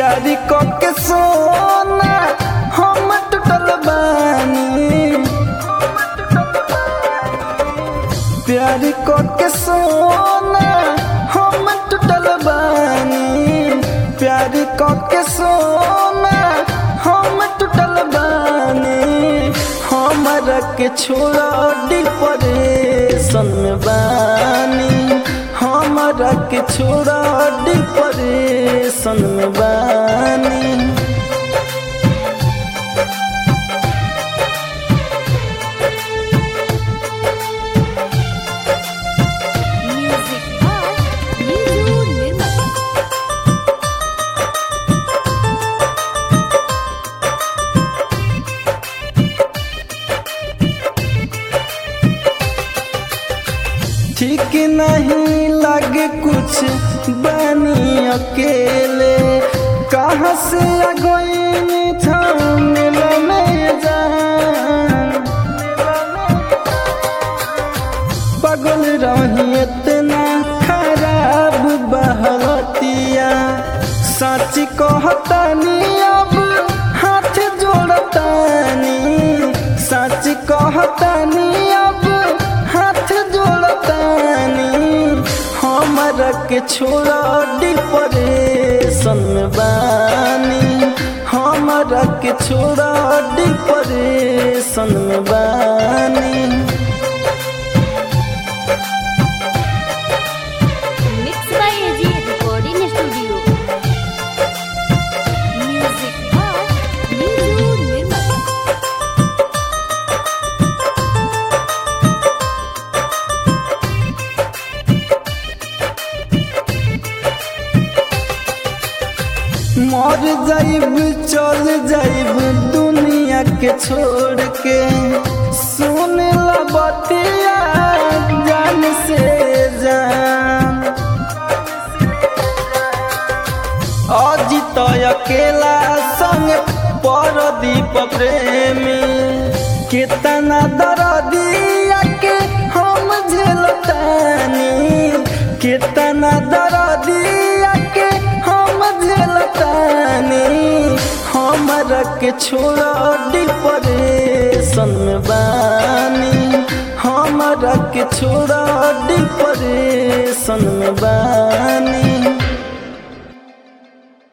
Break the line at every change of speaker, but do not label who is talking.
प्यारी को के सोना हम टूटल बानी प्यारी को के सोना हम टूटल बानी प्यारी को के सोना हम टूटल बानी हमरा के छोड़ा डिप्रेशन में बानी हमरा के छोड़ा डिप्रेशन में बानी
Music by Niju Nirmal.
ठीक नहीं लगे कुछ बनी अकेले कहाँ से आ गई था मिलो में जान पगल रही इतना खराब बहतिया सच कहतानी अब हाथ जोड़तानी सच कहतानी अब हाथ जोड़तानी हमरा के छोड़ा डिप्रेशन में बानी हमरा के छोड़ा डिप्रेशन में बानी
Mixed by AG Recording Studio. Music by Niju Nirmal.
मर जाइब चल जाइब दुनिया के छोड़ के सुन ला बतिया जान से जान अजित अकेला संग परदीप प्रेमी कितना दर्दिया के हम झेलतानी कितना दर्दिया के हम झेलतानी हमरा के छोड़ा डिप्रेशन में बानी हमरा के छोड़ा डिप्रेशन में बानी